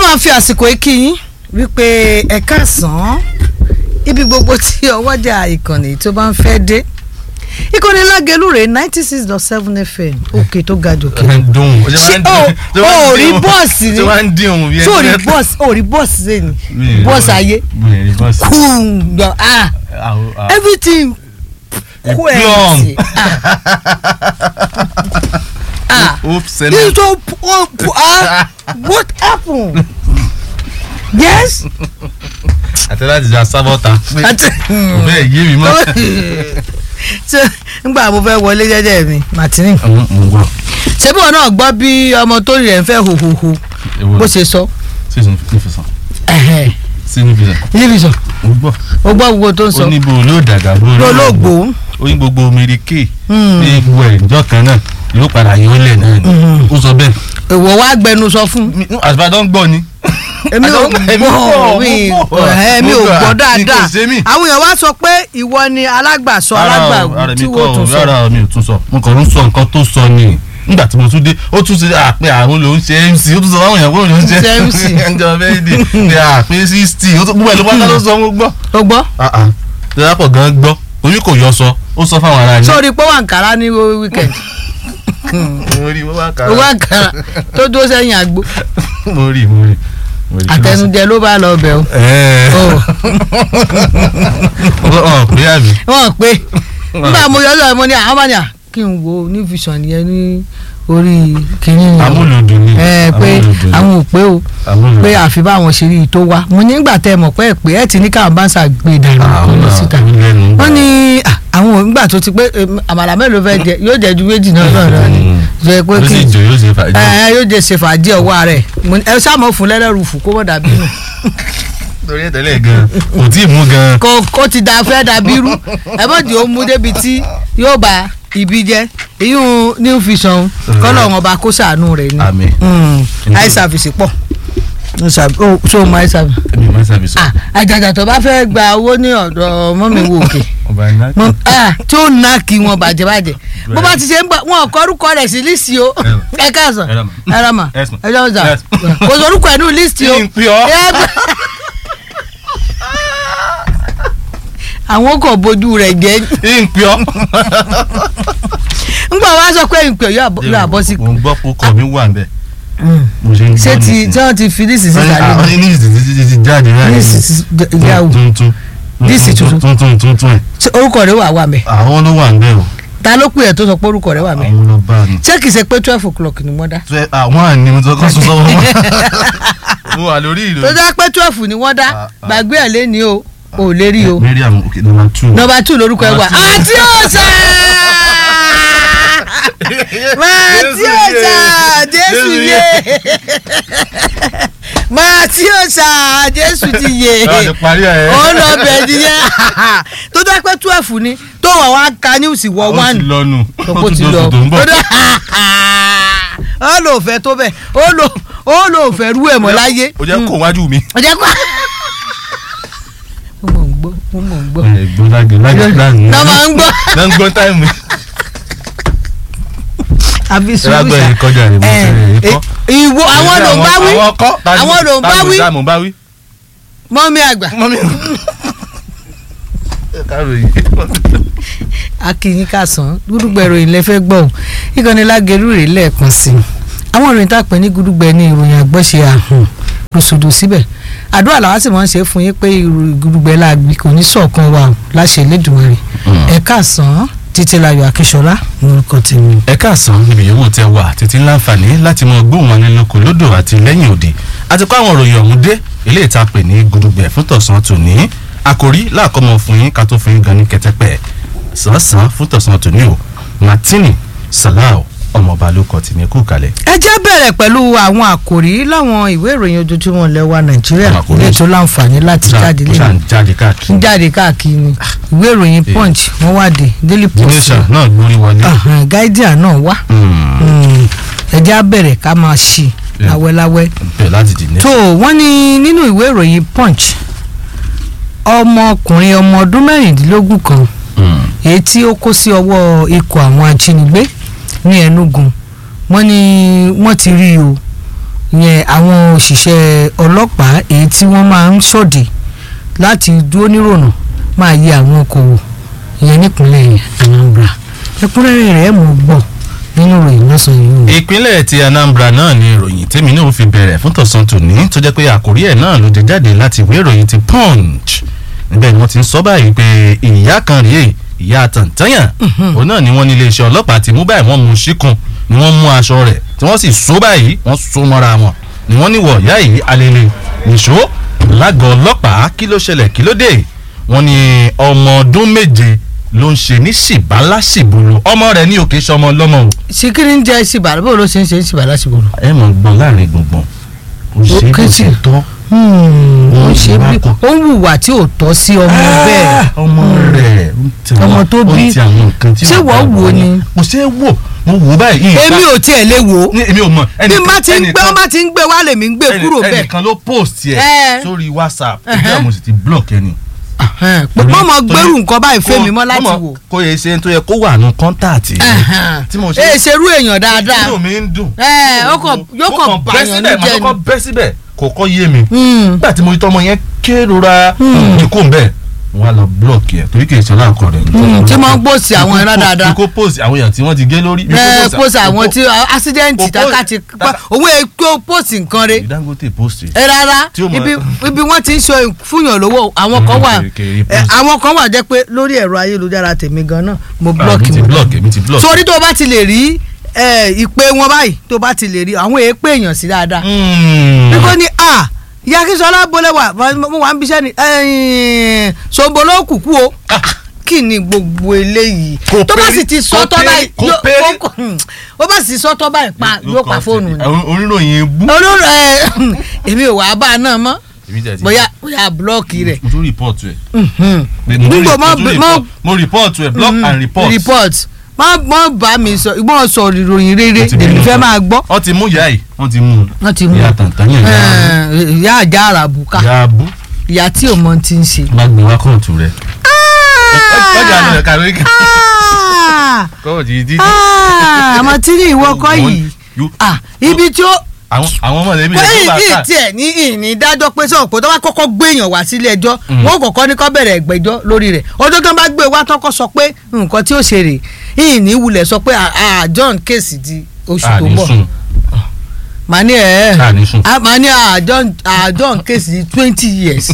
máa fi àsìkò ikí yín wípé ẹ káàsán ibi gbogbo tí ọwọ́jà ìkànnì tó bá ń fẹ́ dé ìkànnì lágẹ̀lú rẹ̀ ninety six dot seven fm òkè tó ga jòkè dùn ó ṣé o ò rí bọ́ọ̀sì ni tí wọ́n ń dín òun bí ṣé o rí bọ́ọ̀sì o rí bọ́ọ̀sì sẹ́ni bọ́ọ̀sì ayé bọ́ọ̀sì kùn ah everything plum. quality ah oops this so oh, ah what happen yes àti láti jà sábọ́ta pé àti kò bẹ́ẹ̀ yé mi mọ́. ṣe nígbà mo fẹ́ wọlé jẹ́jẹ́ mi martini mo ń gbọ́ ṣebí wọn náà gbọ́ bí ọmọ tó rí rẹ̀ ń fẹ́ hòhòhò ewu bó ṣe sọ sí nífẹsàn ẹ̀hẹ̀, sí nífẹsàn television mo gbọ́ ó gbọ́ gbogbo tó ń sọ ó ní bo ló dàgbà bó lólógbò ó ní gbogbo mèrèké Hmm. ní gbogbo ẹ̀ ìjọ kan náà yóò padà yóò lẹ̀ náà ni ó sọ bẹ́ẹ̀ èwo wá gbẹnu sọ fún Mi- no, àtibádan gbọ́ ni. èmi ò Èmi gbọ́ gbọ́, mi mo gbọ́. èmi ò Mo gbọ́, gbọ́ ní kò dáadáa ṣe mí. àwọn èèyàn wá sọ pé ìwọ ni alágbàsọ alágbàwí tí wọ́n tún sọ rárá mi ò tún sọ mo kàn ń sọ nǹkan tó sọ ni nígbà tí mo tún dé ó tún ṣe àpè àwọn ló ń ṣe mc ó tún sọ fáwọn èèyàn pé òun ló ń ṣe Ṣe MC. ẹnjọ bẹẹdì ní àpè sixty ó tún gbogbo ẹ ló pátá ló sọ mo gbọ́. o gbọ́ ìdápọ̀ gan gbọ́ orí kò yọ sọ ó sọ fáwọn ará ilé. sórí pé wà ń kára ní weekend mo rí mo bá kà owó àkàrà tó dúró sẹ́yìn àgbo mo rí mo rí. mo rí. àtẹnujẹ ló bá lọ bẹ̀ o ẹ̀ẹ́ ọ̀ pé àbí. wọ́n pé nígbà mo yọ lọ́wọ́ mo ní àwọn bá ní à kí n wo ní vision yẹn ní orí kìíní yẹn o. amúlùdùn ni ẹ pé amúlùdùn ni. àwọn ò pé o amúlùdùn. pé àfi báwọn ṣe rí i tó wá mo nígbà tẹ mọ̀ pé ẹ pé ẹ ti ní káwọn bá ń ṣàgbé ìdàrú àwọn lọ náà síta lẹ́nu gbà. wọ́n ní à, àwọn ò nígbà tó ti pé em, àmàlà mélòó fẹ́ jẹ yóò jẹ ju méjì náà lọ́rọ̀ ni jẹ pé ó kí sì jò yóò ṣe fàájì. ẹ yóò jẹ ṣe fàájì ọwọ́ rẹ̀ Mo ní, ẹ sáàmù fún lẹ́lẹ́rù fún kó mọ̀ dàbí nù torí ẹ̀ tẹ́lẹ̀ gan kò tí ì mú gan. kó kó ti da fẹ́ dàbí rú ẹ bọ́ di òun mú débi tí yóò bá ibi jẹ ìyún new vision kọ́lọ̀ wọn bá kó sàánú rẹ̀ ni àmín. Mm, eye service pọ̀ so mo eye service ẹbí máa ń sàbí sọ. ah àjàjà tó bá fẹ́ gba owó ní ọ̀dọ̀ mọ́mi wo òkè ọba iná. mọ ah tí ó ná kí wọn bàjẹ́ bàjẹ́ bó bá ti ṣe ń gbà wọn kọ orúkọ rẹ̀ sí lísì o ẹ káàsán Ẹ rà mà. ẹ rà mà Yes, ma. ẹ jọ ọjà Yes. kò sọ orúkọ ẹ̀ nù lísì o Kí n pè ọ́? Ẹ gbà- àwọn kò bójú rẹ̀ jẹ́ ìpè ọ́. ńgbà wá sọ pé ìpè yóò àbọ̀- yóò àbọ̀ sí. mo ń gbọ́ kókò mi wà nbẹ̀. mo ṣe ń gbọ́ ṣé ti nísìnyí. tí wọ́n ti fi lísì sí Wọ́n ní ìsàlẹ̀ àwọn mi ní ìsìn ti ti jáde rẹ̀. lísì sí ìyàwó tuntun. Lísì tuntun. tuntun tuntun ẹ̀. Ṣé orúkọ rẹ̀ wà wà mẹ́ àwọn ló wà nbẹ̀ o. ta ló pè ẹ́ tó sọ pé orúkọ rẹ̀ wà mẹ́ àwọn ló bá mi. ṣé kìí ṣe pé twelve o'clock ni wọ́n dá Tẹ- àwọn àní mo ti kọ́ sọ sọ́wọ́ wọn. mo wà lórí tó ìròyìn. dá pé twelve ni wọ́n dá Ah, ah. gbàgbé ẹ̀ lé ní o ò lè rí o Mariam okay number two. nọmba two lórúkọ ẹ wà Number two. àti ọ̀sà máa tí ọ̀sà jésù yé máa tí ọ̀sà jésù ti yé Báwo ni parí ẹ̀? ó lọ bẹ̀ nìyẹn tó dá pé twelve ni tó wà wá ka news wọ Ó ti one lọ nù. tó ti lọ tó ń bọ̀. tó dá ó lò fẹ́ tó bẹ́ẹ̀ ó lò ó lò fẹ́ rú ẹ̀ mọ́ láyé ó jẹ́ kó wájú mi. ó jẹ́ kó. mo mọ̀ ń gbọ́ mo mọ̀ ń gbọ́ ẹ̀gbọ́n lágé lágé lágé. Lọ́ máa ń gbọ́. lọ́ ń gbọ́ táìmù. àfi sùúrù lágbẹ́ sá yìí kọjá rẹ̀ mo ẹ fẹ́ ẹ, kọ́. ìwọ àwọn ló ń bá wí àwọn kọ́ tani- àwọn ló ń bá tani wí mo bá wí. mọ́mí àgbà mọ́mí. káàró yìí. akínyín kásán gúdúgbẹ ìròyìn lẹ́fẹ́ gbọ́ ò ìkànnì lágẹ̀rú rè lẹ́ẹ̀kan sí i àwọn ìròyìn tá a pè ní gúdúgbẹ ní ìròyìn àgbọ̀ṣe àhùn rùsùdù síbẹ̀ àdúrà làwọn sì máa ń ṣe fún yín pé ìròyìn gúdúgbẹ láàgbé kò ní sọ̀kan wa ò láṣẹ Elédùmarè ẹ̀ kásán títílayọ̀ akíṣọlá lórúkọ tèmi. ẹ káàsán níbi yòówù tẹ wà títí láǹfààní láti mọ gbóhùn wọn nínú kò lódò àti lẹ́yìn òde àti kó àwọn òròyìn ọ̀hún dé ilé ìta pè ní gudugbẹ fún tọ̀sán tòní àkòrí láàkọ́mọ fún yín ká tó fún yín gan ní kẹtẹpẹ sàn-án fún tọ̀sán tòní o martini salau ọmọọba ló kọ tìmí kú kalẹ̀. ẹ jẹ́ bẹ̀rẹ̀ pẹ̀lú àwọn àkòrí láwọn ìwé ìròyìn ojoojúmọ́ lẹ́wà nàìjíríà Àwọn àkòrí. ilé tó láǹfààní láti jáde ó ṣàn lẹ́yìn jáde káàkiri. ń jáde káàkiri ni ìwé ìròyìn punch wọ́n wá dé daily the post nation náà gbórí wọlé. Ahan, guardian náà wá Hmm, Mm, ẹ jẹ́ á bẹ̀rẹ̀ ká máa ṣí Yeah. láwẹ́láwẹ́ bẹ́ẹ̀ láti dì ní. tó wọ́n ní nínú ìwé ìròyìn punch ọmọkùnrin ọmọ ọdún mẹ́rìndínlógún kan Hmm, èyí tí ó kó sí ọwọ́ ikọ̀ àwọn ajínigbé ní Enugu wọ́n ní wọ́n ti rí i o yẹn àwọn òṣìṣẹ́ ọlọ́pàá èyí tí wọ́n máa ń ṣọ̀dẹ̀ láti dúró nírònà máa yẹ àwọn okòwò ìyẹn nípínlẹ̀ Anambra ẹ̀kúnrẹ́rẹ́ rẹ̀ mọ̀ gbọ́ nínú ìròyìn lọ́sàn-án yìí o. ìpínlẹ̀ ti Anambra náà ni ìròyìn tèmi náà fi bẹ̀rẹ̀ fún tọ̀sán tòní tó jẹ́ pé àkórí ẹ̀ náà ló dé jáde láti ìwé ìròyìn ti Punch níbẹ̀ ni wọ́n ti ń sọ báyìí pé ìyá kan rèé ìyá tàǹtàyàn òun náà ni wọ́n ní iléeṣẹ́ ọlọ́pàá ti mú báyìí wọ́n mú síkùn ni wọ́n mú aṣọ rẹ̀ tí wọ́n sì so báyìí wọ́n so mọ́ra wọn ni wọ́n ní wọ̀ ìyá yìí alẹ́lẹ́ nìṣó lágọ̀ọ́ ọlọ́pàá kí ló ṣẹlẹ̀ kí ló dé wọ́n ní ọmọ ọdún méje ló ń ṣe ní ṣìbálà ṣìbùlù ọmọ rẹ̀ ní òkè ṣọmọ lọ́mọ o ṣìkìrì ń jẹ ṣìbàrà bó ló ṣe ń ṣe ṣìbàrà ṣìbòrò. ẹ mọ̀ gbọ́n láàrin gbùngbùn ó ṣe é bó kẹ́sì. ṣe tọ́ ó ṣe bí ó ń hùwà tí ò tọ́ sí ọmọ bẹ́ẹ̀. ọmọ rẹ̀ ń tẹ Ọmọ àwọn- tó ó ń bí. tẹ àwọn nǹkan tí Ṣé ò wọ́n bá wò wọ̀ ni? ni. kò ṣe é wò mo wò ó báyìí. èmi ò tiẹ̀ lè wò ó ní èmi ò mọ̀ bí má ti ń gbé ó má ti ń gbé wá lèmi ń gbé kúrò bẹ́ẹ̀. ẹnìkan ló post Ẹ. yẹ sórí whatsapp ẹgbẹ́ mo sì ti block ẹni. mọ́ mọ́ gbẹ́rù nǹkan báyìí fẹ́mi mọ́ láti wò. kó yẹ ṣe tó yẹ kó wà nù kọ́ńtàtì tí mo ṣe ẹ ṣerú èèyàn dáadáa. inú mi ń dùn. Ẹ, ó kàn- yóò kàn Mo bàyàn bẹ́ síbẹ̀ ní màá jẹ́ kọ́kọ́ ni. bẹ́ síbẹ̀ kò kọ́ yé mi Hmm. nígbà tí mo rí tọmọ yẹn kérora kíkó ń bẹ̀ wọ́n á lọ blọọkì ẹ̀ torí kì í ṣe ọlọ́nkọ rẹ̀. Hmm, tí wọ́n ń gbòsì àwọn ẹran dáadáa. kíkó post àwọn èèyàn tí wọ́n ti gé lórí. ẹ pósì àwọn tí accident kò tata ti post- pa owó èkó pósì nǹkan re Dangote post ẹ rárá Tí ó mọ- ibi ibi wọ́n ti ń sọ fúnyàn lówó àwọn kan wà Mm, kèrè ẹ, post. àwọn kan wà jẹ́ pé lórí ẹ̀rọ ayélujára tèmi gan náà mo block mi ti wọn block èmi ti block. sórí tó o bá ti lè rí ẹ, ìpè wọn báyìí tó o bá ti lè rí àwọn èèpè èèyàn sí dáadáa Mm. nígbà ní a ìyá Akínsọ́lá bọ́lẹ̀ wà mo wà ń bíṣẹ́ ni ẹ̀yìn ṣòǹbọ̀lọ́ kùkú o kí ni gbogbo eléyìí Kò tó bá pérí, sì ti kò sọ́tọ́ pérí, báyìí kò yóò- pérí. ó kò- ó bá sì sọ́tọ́ báyìí pa yóò pa fóònù ni Àwọn oníròyìn bú. olórí ẹ èmi ò wá bá a náà mọ́ Èmi tẹ̀ ti- bóyá bóyá búlọ́ọ̀kì rẹ̀ mo tún report ẹ̀. Mhm. Mo tún Nígbà re- mọ́- mo tún mọ́- report- mo report ẹ̀ block and report. report má má bá mi sọ ìgbọ́n sọ ìròyìn rere Wọ́n ti lèmi mú fẹ́ un. máa gbọ́ wọ́n ti mú ìyá yìí wọ́n ti mú un. wọ́n ti mú ìyá tàǹtàǹyàn ìyá ẹ, ìyá àjà àràbùkà ìyá abú ìyá tí ò mọ ti ń ṣe. má gbé wá kóòtù rẹ̀. ọjà lọ kàwé Ah! kóòtù yìí dídí. Ah, àmọ́ tí ní ìwọ kọ́ yìí Yó- Ah, ibi tí ó àwọn àwọn ọmọ rẹ̀ mi pé lè tó bá ìdí ká. tiẹ̀ ní ìní dájọ́ pé sọ̀rọ̀ pé tó bá kọ́kọ́ gbé èèyàn wá sílé ẹjọ́ wọn ò kọ́kọ́ ní kó bẹ̀rẹ̀ ìgbẹ́jọ́ lórí rẹ̀ ọjọ́ tó ń bá gbé wá tọ́kọ́ sọ pé nǹkan tí ó ṣe rè ìní wulẹ̀ sọ pé ah, ah, John kéèsì di oṣù tó àní bọ̀ sùn màá ní ẹ̀ ẹ́ àní sùn. a máa ní àjọ àjọ kéèsì di twenty years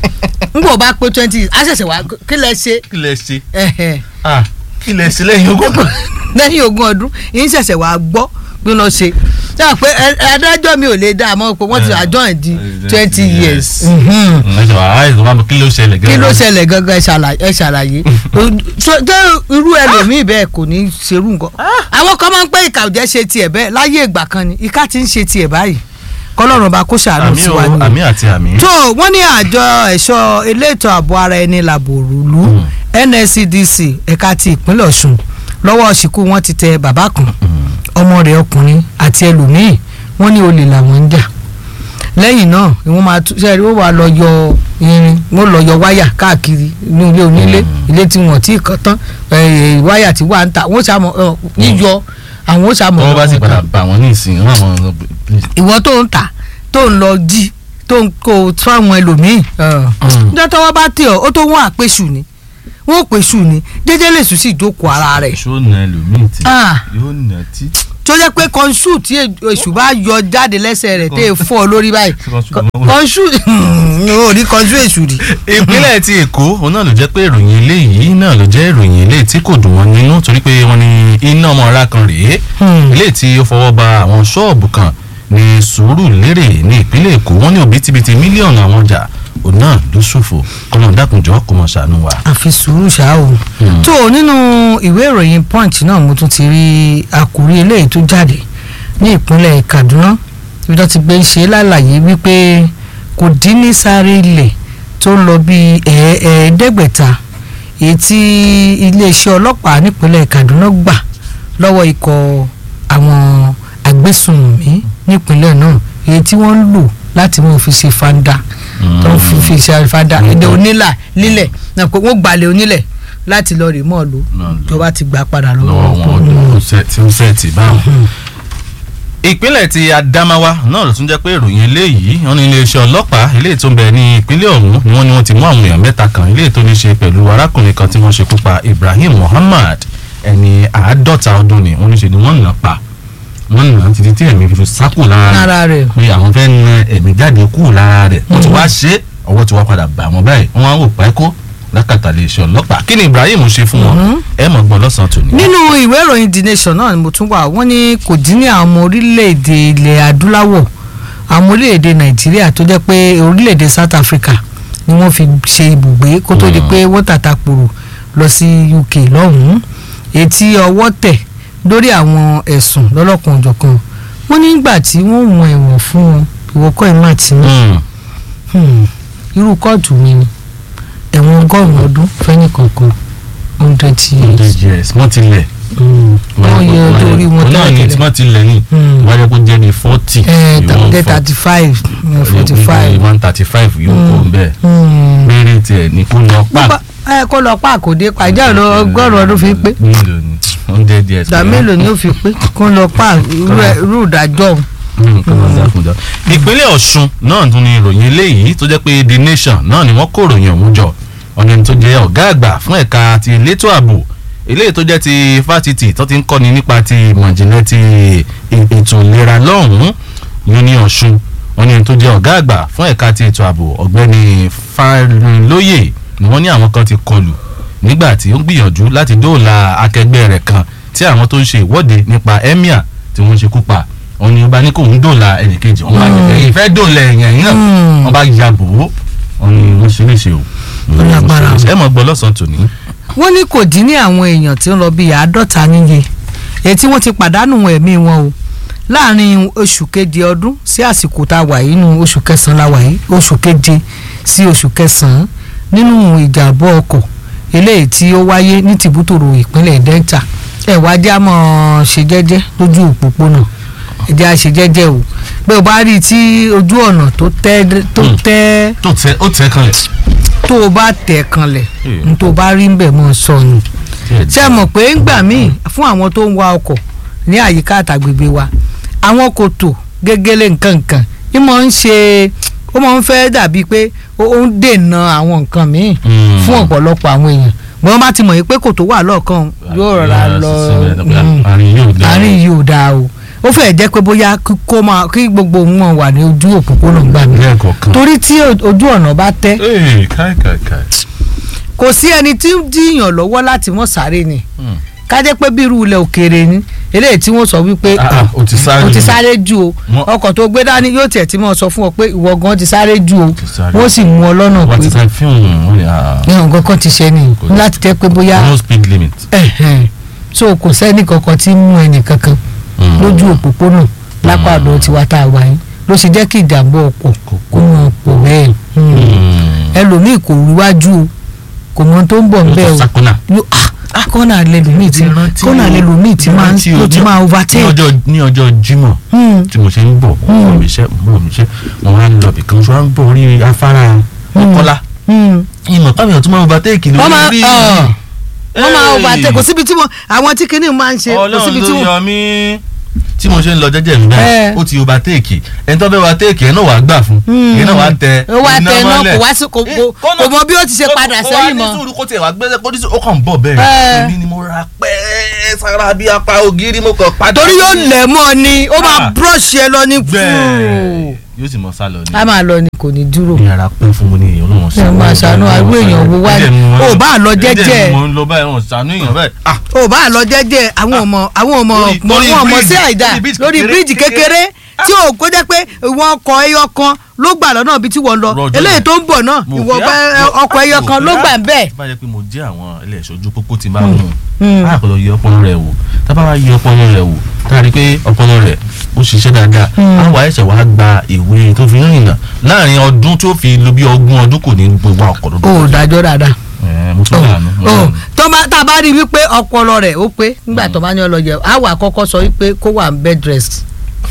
n kò bá pé twenty years a ṣẹ̀ṣẹ̀ wá kí lẹ ṣe kí lẹ ṣe ẹ̀hẹ̀, Ah, kí lẹ ṣe lẹ́yìn ogún. lẹ́yìn ogún ọdún yìí ń ṣẹ̀ṣẹ̀ wá gbọ́ bí wọ́n ṣe ṣe à pé ẹ- adájọ́ mi ò lè dá a mọ́ pé wọ́n ti Eh, àjọ ẹ̀ di eh, twenty yes. years. Mhm. ẹ̀jọ̀ àá ìjọba mi kí ló ṣẹlẹ̀ kí ló gẹ́gẹ́ ṣẹlẹ̀ gangan ẹ ṣàlàyé ẹ ṣàlàyé So, tó irú ẹlòmíì bẹ́ẹ̀ kò ní ṣerú nǹkan àwọn kan máa ń pẹ́ ìkà òjẹ́ ṣe tiẹ̀ bẹ́ẹ̀ láyé ìgbà kan ni ìka ti ń ṣe tiẹ̀ báyìí kọ́lọ́run bá kó ṣàánú àmì sí o wa ni àmì àti àmì. tó wọ́n ní àjọ ẹ̀ṣọ́ elétò ààbò ara ẹni làbòrúlú NSCDC ẹ̀ka ti ìpínlẹ̀ Ọ̀ṣun lọ́wọ́ ṣìkú wọn ti tẹ bàbá kan ọmọ rẹ̀ ọkùnrin àti ẹlòmíì wọ́n ní olè làwọn ń jà lẹ́yìn náà ni wọ́n máa tún ṣe wọ́n wà lọ yọ irin wọ́n lọ yọ wáyà káàkiri ní ilé onílé ilé tí wọ́n ti kàn tán eh, wáyà tí wà ń ta wọ́n ṣàmọ̀ eh, yíyọ àwọn ó ṣàmọ̀ wọ́n bá sì ọ̀nà padà bá wọn ní ìsìn wọn àwọn ọ̀nà ìwọ tó ń tà tó ń lọ jí tó ń kó fáwọn ẹlòmíì níjọ́ tọ́wọ́ bá tẹ̀ ọ́ ó tó wọ́n àpèsù ni wọ́n pèsù ni jẹ́jẹ́ lè sùn sí ìjókòó ara rẹ̀ ṣó na ẹlòmíì tí Ah. yóò nà tí. tó jẹ́ pé kọ́ńsù tí èṣù bá yọ jáde lẹ́sẹ̀ rẹ̀ tẹ́ ẹ fọ́ ọ lórí báyìí Kọ́ńsù ló máa ń wọ̀. kọ́ńsù ò rí kọ́ńsù èṣù rí. ìpínlẹ̀ ti èkó òun náà ló jẹ́ pé ìròyìn eléyìí náà ló jẹ́ ìròyìn eléyìí tí kò dùn wọ́n nínú torí pé wọ́n ní iná ọmọ ọ̀rá kan rèé Hmm. eléyìí tí ó fọwọ́ ba àwọn ṣọ́ọ̀bù kan ní Sùúrùlérè ní ìpínlẹ̀ èkó wọ́n ní òbítíbitì mílíọ̀nù àwọn ọjà òun náà ló ṣòfò kọ́nà dákunjọ́ kó mọ̀ ṣàánú wa. àfi sùúrù ṣá o. Hmm. tó o nínú ìwé ìròyìn punch náà mo tún ti rí àkórí eléyìí tó jáde ní ìpínlẹ̀ Kaduna ibi tó ti gbé ń ṣe lálàyé wípé kò dín ní sáré ilẹ̀ tó ń lọ bí ẹ̀ẹ́dẹ́gbẹ̀ta èyí tí iléeṣẹ́ ọlọ́pàá nípínlẹ̀ Kaduna gbà lọ́wọ́ ikọ̀ àwọn agbésùnmí nípínlẹ̀ náà èyí tí wọ́n ń lò láti mú fi ṣe fanda tó ń fi fi ṣe fanda èdè onílà lílẹ̀ náà pé wọ́n gbalẹ̀ onílẹ̀ láti lọ rè mọ́ ọ lò Náà lò. tó bá ti gbà padà lọ́wọ́ lọ́wọ́ wọn ọkọ̀. ọdún tí ó sẹ́ẹ̀tì báwọn. ìpínlẹ̀ ti Adamawa náà ló tún jẹ́ pé ìròyìn eléyìí wọ́n ní iléeṣẹ́ ọlọ́pàá eléyìí tó ń bẹ ní ìpínlẹ̀ ọ̀hún ni wọ́n ní wọ́n ti mú àwọn èèyàn mẹ́ta kan eléyìí tó ní ṣe pẹ̀lú arákùnrin kan tí wọ́n ṣekú pa Ibrahim Muhammad ẹni àádọ́ta ọdún ni wọ́n ní ṣe ni wọ́n nà pa wọ́n nà títí tí ẹ̀mí fi sákò lára lára rẹ̀ pé àwọn fẹ́ na ẹ̀mí jáde kú lára rẹ̀ wọ́n ti wá ṣe ọwọ́ ti wá padà bà wọ́n báyìí wọ́n á wò pákó lákàtà iléeṣẹ́ ọlọ́pàá kí ni Ibrahim ṣe fún wọn ẹ mọ̀ gbọ́ lọ́sàn-án tòní. nínú ìwé ìròyìn the nation náà ni mo tún wà wọ́n ní kò dín ní àwọn ọmọ orílẹ̀-èdè ilẹ̀ adúláwọ̀ àwọn orílẹ̀-èdè nàìjíríà tó jẹ́ pé orílẹ̀-èdè south africa ni wọ́n fi ṣe ibùgbé kó tó di pé wọ́n tàtàkùrù lọ sí uk lọ́hùn-ún etí ọwọ́ tẹ̀ lórí àwọn ẹ̀sùn lọ́lọ́kan òjọ̀kan wọ́n nígbà tí wọ́n wọ̀n ẹ̀wọ̀n fún wọn ìwọ́kọ̀ ìmọ̀ àti Mm. irú kóòtù mi ni ẹ̀wọ̀n ọgọ́rùn-ún ọdún fẹ́ni kọ̀ọ̀kan hundred years yes wọ́n ti lẹ̀. wọ́n yẹ ọjọ́ orí wọn náà ni tí tẹ́lẹ̀ wọ́n ti lẹ̀ ní Mm. wọ́n yẹ kó jẹ́ ní forty. tẹ̀lé thirty five forty five. one thirty five yóò kó ń bẹ́ẹ̀. péré tiẹ̀ ní kó lọ pa. ẹ kó lọ pa àkòdé pàjá lọ ọgọ́rùn-ún ọdún fi pé mélòó ni hundred years. ìgbà mélòó ni ó fi pé kó lọ pa irú ẹ- irú ìdájọ́ òun. Mm, kọ́ máa dákúndá. ìpínlẹ̀ ọ̀ṣun náà tún ni ìròyìn eléyìí tó jẹ́ pé the nation náà ni wọ́n kó ìròyìn ọ̀hún jọ ọ̀nà tó jẹ́ ọ̀gá àgbà fún ẹ̀ka ti elétò ààbò eléyìí tó jẹ́ ti fásitì tó ti ń kọ́ni nípa ti ìmọ̀ ìjìnlẹ̀ ti e- ètò ìlera lọ́hùn-ún yìí ní ọ̀ṣun ọ̀nà tó jẹ́ ọ̀gá àgbà fún ẹ̀ka ti ètò ààbò ọ̀gbẹ́ni Fárinlóyè ni wọ́n ní àwọn kan ti kọlù nígbà tí ó ń gbìyànjú láti dóòlà akẹgbẹ́ rẹ̀ kan tí àwọn tó ń ṣe ìwọ́de nípa emir tí wọ́n ṣekú pa òun ni ọba ní kò ń dòòlà ẹnìkejì wọn bá yẹ ìfẹ́ dòòlà ẹ̀yàn yìí náà Mm. wọn bá ya bò ó òun ni wọ́n ṣe léṣe o. Ó lágbára. ẹ mọ̀ gbọ́ lọ́sàn-án tòní. wọ́n ní kò dín ní àwọn èèyàn tí ń lọ bíi àádọ́ta níye èyí tí wọ́n ti pàdánù ẹ̀mí wọn o láàrin oṣù keje ọdún sí àsìkò tá a wà yìí nínú oṣù kẹsàn-án la wà yìí oṣù keje sí oṣù kẹsàn-án nínú ìjàmbá ọkọ̀ eléyìí tí ó wáyé ní tìbútòrò ìpínlẹ̀ Delta ẹ̀ wá já mọ́ ṣe jẹ́jẹ́ lójú òpópónà ẹ̀jẹ̀ á ṣe jẹ́jẹ́ o pé o bá rí i tí ojú ọ̀nà tó tẹ́ tó Hmm. tẹ́ tó tẹ ó tẹ kan lẹ̀. tó o bá tẹ̀ kanlẹ̀ Hmm. n tó o bá rí ń bẹ̀ mọ́ sọnù ṣe mọ̀ pé ńgbà míì fún àwọn tó ń wa ọkọ̀ ní àyíká àtàgbègbè wa àwọn kòtò gégélé nǹkan nǹkan ní mọ̀ ń ṣe ó mọ̀ ń fẹ́ dàbí pé ó ó ń dènà àwọn nǹkan míì Mm. fún ọ̀pọ̀lọpọ̀ àwọn èèyàn wọ́n bá ti mọ̀ yìí pé kòtò wà lọ́ọ̀kan yóò rọra lọ mm, àárín yóò dá. àárín yìí ò dáa o ó fẹ́ jẹ́ pé bóyá kí- kó máa kí gbogbo wọn wà ní ojú òpópónà gbà mí lẹ́ẹ̀kọ̀ọ̀kan. torí tí o- ojú ọ̀nà bá tẹ́ ee káì káì káì. kò sí ẹni tí ń díyàn lọ́wọ́ láti mọ̀ sáré ni Mm. ká jẹ́ pé bí irú ilẹ̀ òkèèrè ni eléyìí tí wọ́n sọ wípé Ah, ah, o ti sáré o ti jù. sáré jù o Wọ́n- ọkọ̀ tó gbé dání yóò tiẹ̀ tí mọ̀ sọ fún ọ pé ìwọ gan ti sáré jù o ti sáré. wọ́n sì mú ọ lọ́nà wọ́n pé ti sáré fíìmù wọn ni ah, ní nǹkan kan ti ṣe ni Kò sí. láti jẹ́ pé bóyá no speed limit. ẹ̀hẹ̀n. so kò sẹ́ni kankan tí ń mú ẹnì kankan Mm. lójú òpópónà lápá ọ̀dọ̀ tiwa tá a wà yín ló ṣe jẹ́ kí ìjàmbá ọkọ̀ kó mọ̀ pọ̀ bẹ́ẹ̀ Hmm. Mm. ẹlòmíì kò ríwájú o kò mọ tó ń bọ̀ ń bẹ́ẹ̀ o sakuna. yóò ah kọ́nà lẹ́lòmíì tí kọ́nà lẹ́lòmíì tí máa ń ló ti máa ní overtake. ọjọ́ ní ọjọ́ Jímọ̀ Hmm. tí mo ṣe ń bọ̀ mo Mm. bọ̀ mi iṣẹ́ mo bọ̀ mi iṣẹ́ mo wá ń lọ bìkan ṣọ́ ń bọ̀ orí afárá ọkọ́lá Hmm. ìmọ̀ táwọn èèyàn tún máa ń overtake wọ́n máa lórí ọ̀ wọ́n máa overtake kò síbi tí mo àwọn tí kinní máa ń ṣe kò síbi ọlọ́run tí ló mo. yan mí tí mo ṣe ń lọ jẹ́jẹ́ mi Eh. báyìí ó ti overtake ẹni tó fẹ́ overtake ẹ̀ náà wàá gbà fún Hmm. ẹ̀ náà wàá tẹ ó wá tẹ náà mọ́lẹ̀. kò wá sí kò Eh, kò- kọ́nà- kò mọ bí ó ti ṣe padà kó wá sẹ́yìn ní mọ́. sùúrù kó tiẹ̀ wá gbẹ́sẹ̀ kó ní sùúrù ó kàn ń bọ̀ bẹ́ẹ̀ Eh. èmi ni mo ra pẹ́ sára bí apá ògiri mo kàn padà torí yóò sí- lẹ̀ mọ́ ọ ni ó máa Ah. brush ẹ lọ ní bẹ́ẹ̀ yóò sì mọ sálọ ni a máa lọ ni kò ní dúró. ní ara pẹ́ fún mi ní èèyàn náà Ẹ máa ṣàánú àrú èèyàn wo wá ní- ò bá lọ jẹ́jẹ́. ẹ̀dẹ̀ mo ń lọ báyìí wọn ṣàánú èèyàn bẹ́ẹ̀ ah ò bá lọ jẹ́jẹ́ àwọn ọmọ àwọn ọmọ Lórí- mọ lórí wọn mọ bridge, sí àìdá lórí bridge lórí kékeré, bíríìjì kékeré tí ò kó jẹ́ pé ìwọ ọkọ̀ ẹyọ kan ló gbà lọ́nà ibi tí wọ́n lọ Rọjò eléyìí rẹ̀. tó ń bọ̀ náà Mo ìwọ fi á- bá- mo- ọkọ̀ ẹyọ mo kan fi ló á- gbà ń bẹ̀. bá jẹ́ pé mo jẹ́ àwọn ilé ìṣojú pópó tí máa ń mú Mm. a kò lọ yẹ ọpọlọ rẹ̀ wò tábà wá yẹ ọpọlọ rẹ̀ wò tá a rí i pé ọpọlọ rẹ̀ ó ṣiṣẹ́ dáadáa Mm. àwọn àìsàn wa gba ìwé tó fi ń rìnà láàrin ọdún tó fi lo bí ogún ọdún kò ní gbogbo ọkọ̀ o lọ́dún. ò dájọ́ dáadáa. ẹ mo tún dànù. mo o dànù. tó bá tá a bá rí i wípé ọpọlọ rẹ̀ ó pé nígbà tó bá ní ọlọ́jẹ á wà kọ́kọ́ sọ wípé kó wà bed rest.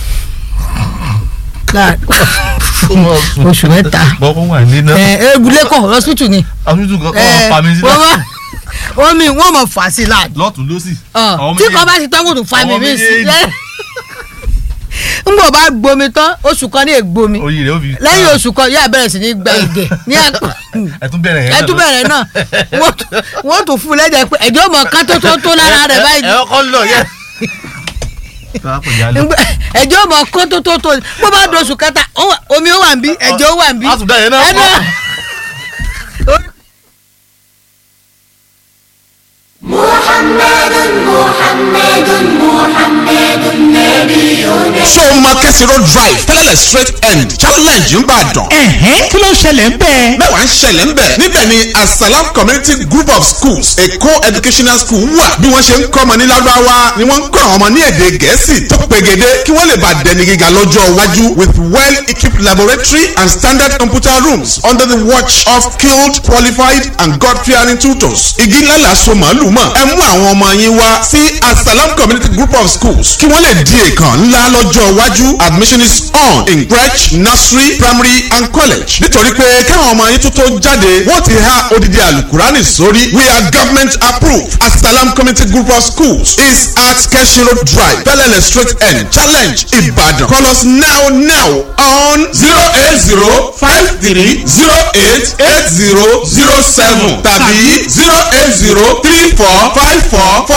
Láà- oṣù mẹ́ta. bọ́kọ́ wà ní náà ẹ egulé kọ hospital ni. àtúntò kan ẹ kọ́ pa mi sí wọ́n náà máa- wọ́n mi wọ́n mọ̀ fà sí láàdì. lọ́tún lọ́sì. Ọ, Àwọn tí méjèèjì- kò bá ti tọ́wọ́ tó fa mi àwọn mí sí. méjèèjì. n bò bá gbomi tán oṣù kan ní ègbomi oyin rẹ̀ ó fi. lẹ́yìn oṣù kan yóò bẹ̀rẹ̀ sí ní gba ẹ̀jẹ̀ ní àpò ẹ tún bẹ̀rẹ̀ yẹn. ẹ tún bẹ̀rẹ̀ náà wọ́n tún- wọ́n tún fún un lẹ́jẹ̀ pé ẹ̀jẹ̀ ọmọ kan tó tó tó lára rẹ̀ báyìí ẹ ọkọ lọ yẹ. Ngbẹ- ẹ̀jẹ̀ ọmọ kan tó tó tó bó bá dọ̀ṣù kẹta ó wà- omi ó wà ń bí ẹ̀jẹ̀ ó wà ń bí a tún dá yẹn náà ẹ̀dá pọ̀. ṣé o máa kẹ́sì road drive tẹ́lẹ̀lẹ̀ straight end challenge ń bàdàn. ẹ̀hẹ́n kí ló ń ṣẹlẹ̀ ń bẹ́ẹ̀. mẹ́wàá ń ṣẹlẹ̀ ń bẹ̀. níbẹ̀ ni asalam community group of schools a co-educational school wà. bí wọ́n ṣe ń kọ́ ọmọ ní lárúbáwá ni wọ́n ń kọ́ àwọn ọmọ ní èdè gẹ̀ẹ́sì tó pegede kí wọ́n lè bá dẹni gíga lọ́jọ́ iwájú with well equipped laboratory and standard computer rooms under the watch of skilled qualified and god fearing tutors. igi ńlá la so màálù mọ̀. ẹ mú àwọn ọmọ yín wá sí asalam community group of schools kí wọ́n lè di èèkàn ńlá lọ́jọ́ iwájú admission is on in crèche nursery primary and college nítorí pé káwọn ọmọ yín tó tó jáde wọ́n ti há odidi alukurani sórí we are government approved asalam community group of schools is at keshi road drive bellele straight end challenge ibadan call us now now on zero eight zero five three zero eight eight zero zero seven tàbí zero eight zero three four five four four